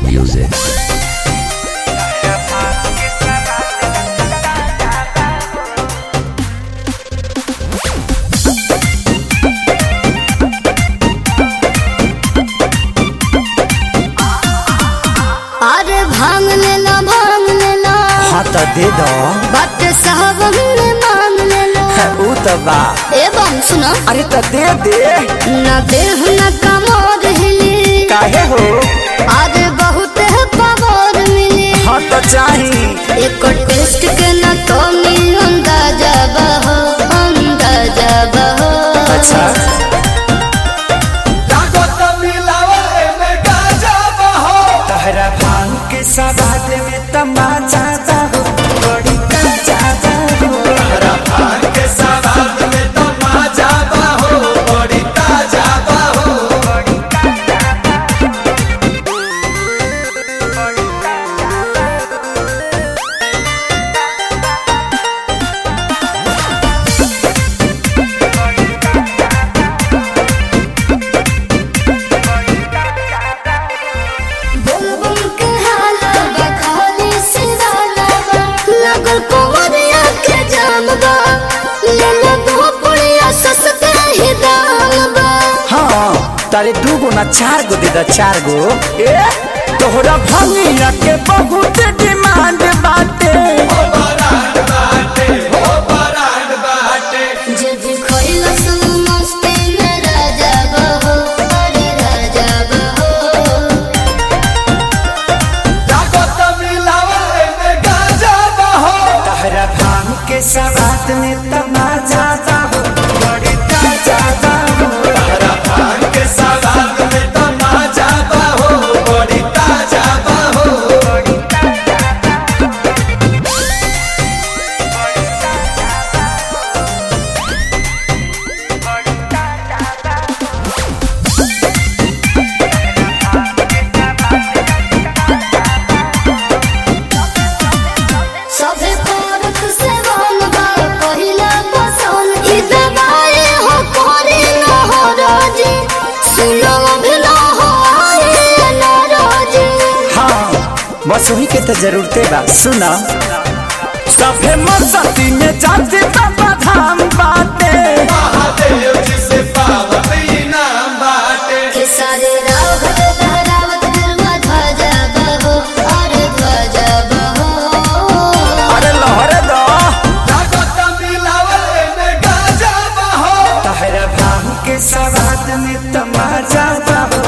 music. अरे भांग लेला भांग लेला हाँ तो दे दो बट साहब हमने मांग लेला ऊ तो बा एवं सुनो अरे तो दे दे न देह न कमोर हिली काहे हो अरे बहुत है पावर मिली हाँ तो चाही एक टेस्ट के न तो मिल अंदाजा बहो अंदाजा बहो अच्छा तहरा भांग के सवाद में तमाचा दा हो बड़ी काचा दा हो बुलबुल के हाला बखाली से डाला बा लगल कुंवरिया के जाम बा ले ले दो पुड़िया सस्ते ही दाम बा हाँ तारे दू गो ना चार गो दे दा चार गो ए तोहरा भंगिया के बहुत डिमांड बाटे जे भी खोइला सुन मस्ती में राजा बहो अरे राजा बहो तहरा भांग के सवाद में तमाचा दा हो बड़ी काचा दा हो सभे पारक से वन बा पहिला पसंद ई दवाई हो कोरी न हो राजी सुनो भी न हो आए न राजी हाँ बस वही के तो जरूरते बा सुना सभे मस्ती में जाते बाबा धाम बाटे के सारे रावत लहरावत गरवा ध्वजा बहो अरे ध्वजा बहो अरे लहरे दो तहरा भांग के सवाद में तमाचा दा हो